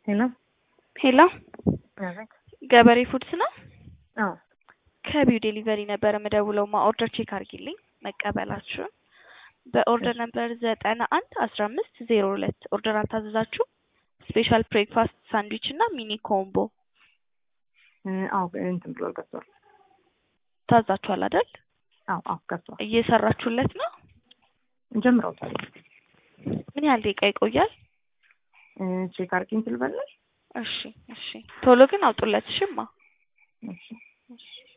ሄሎ ሄሎ አቤት። ገበሬ ፉድስ ነው። አዎ ከቢው ዴሊቨሪ ነበረ የምደውለው ማ ኦርደር ቼክ አድርጊልኝ መቀበላችሁን። በኦርደር ነበር ዘጠና አንድ አስራ አምስት ዜሮ ሁለት ኦርደር አልታዘዛችሁ? ስፔሻል ብሬክፋስት ሳንድዊች እና ሚኒ ኮምቦ እ፣ አዎ እንትን ብሏል ገብቷል። ታዛችኋል አይደል? አዎ አዎ ገብቷል። እየሰራችሁለት ነው? ጀምረውታል። ምን ያህል ደቂቃ ይቆያል? እ፣ ቼክ አድርጊ እንትን ልበልሽ? እሺ እሺ፣ ቶሎ ግን አውጡለት። ሽማ እሺ እሺ